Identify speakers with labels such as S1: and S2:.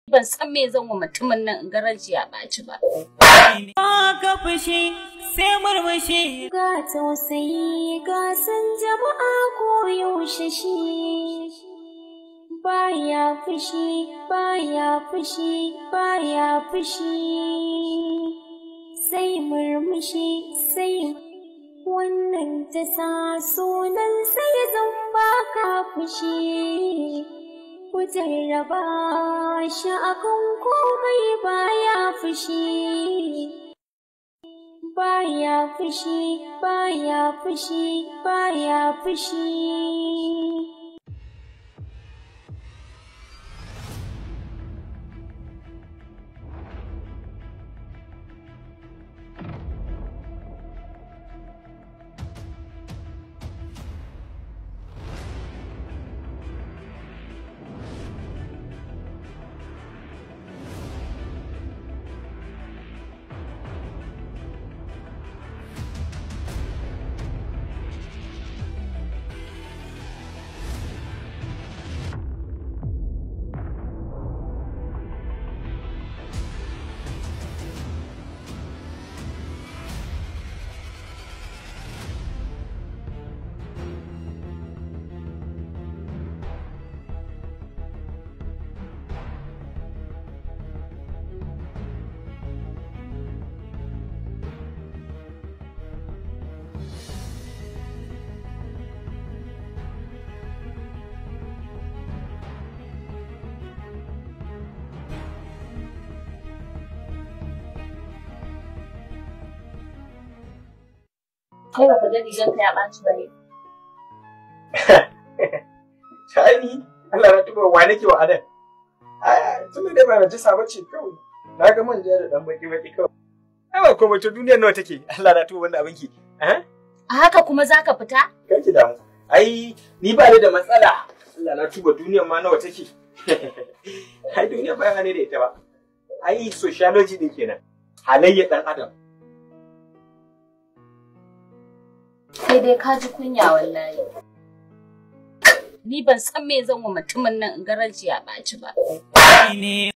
S1: ban san me zan wa mutumin nan in garanci ya ɓaci ba.
S2: ka fushi sai murmushi.
S3: Ga tausayi ga san jama'a ko yaushe shi. Baya fushi, baya fushi, baya fushi. Sai murmushi, sai wannan ta sa sunan sai zan baka fushi. Ku jarraba shi akan komai baya fushi. baya fushi baya fushi baya fushi
S1: Kai ba ka ga rigar ka ya ɓaci ba ne.
S4: Shani, Allah na tuba wa nake wa adan. Tun da ba na jisa ba ce kawai. Na ga manja da dan baki baki kawai. Ai ba komai to duniyar nawa take. Allah na tuba wanda abinki. Eh?
S1: A haka kuma za ka fita?
S4: Kai ki damu. Ai ni ba ni da matsala. Allah na tuba duniyar ma nawa take. Ai duniyar ba ne da ita ba. Ai sociology din kenan. Halayyar dan adam.
S1: Sai dai ka ji kunya wallahi. Ni ban san me zan wa mutumin nan in garanci ya ɓaci ba.
S2: ne